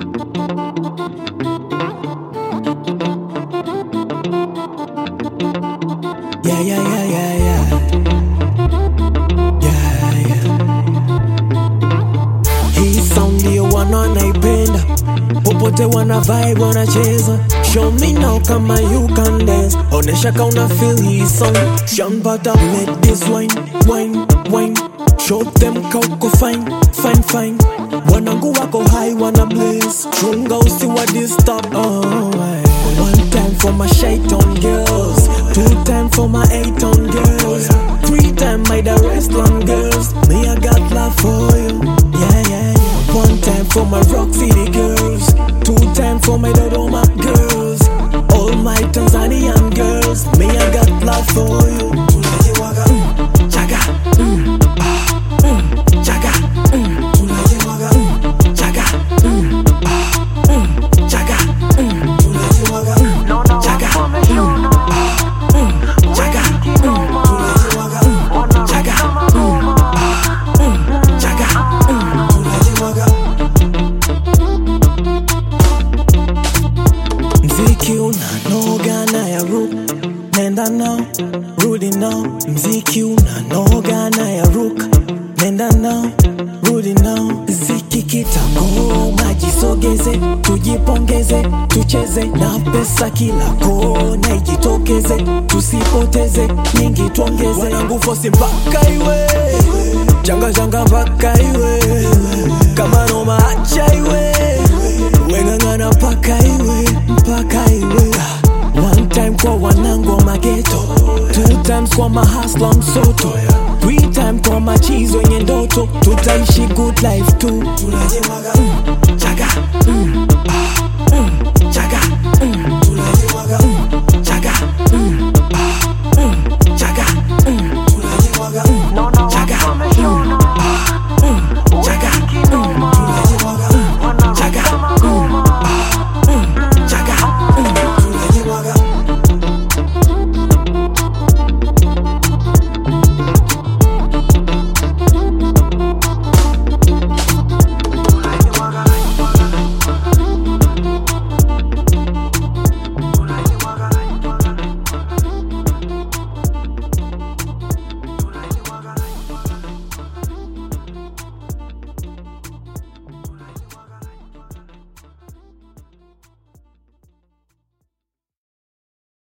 Yeah, yeah, yeah, yeah, yeah. Yeah, yeah. Hii sound ndio wanaipenda, popote wana vibe wanacheza. Show me now kama you can dance, onesha ka una feel hii song. Sean Butter, let this wine, wine, wine. Show them ka uko fine, fine, fine. Wanangu wako high, wana blaze. Chunga usiwa disturb. Oh, aye. One time for my shaitan girls, two time for my eight on girls, three time my the restaurant girls. Me I got love for you, yeah yeah yeah. One time for my Rock City girls, two time for my Dodoma girls, all my Tanzanian girls. Me I got love for you. Mm, Chaga, mm, ah, mm, chaga, mm, mm, chaga, mm, ah, mm, chaga, mm. Chaga, mm, ah, mm, chaga, mm, mm, chaga, mm, ah, mm, chaga, mm. Mziki unanoga na ya rook nenda nao rudi nao mziki unanoga na ya rook nenda nao rudi nao ziki kitagoma jisogeze tujipongeze tucheze na pesa kila kona ijitokeze tusipoteze nyingi tuongeze wanangu fosi mpaka iwe changa changa mpaka iwe kama noma acha iwe weng'ang'ana mpaka iwe mpaka iwe One time kwa wanangu wa mageto Two times kwa mahasla msoto Three time kwa machizo wenye ndoto Tutaishi good life tu mm.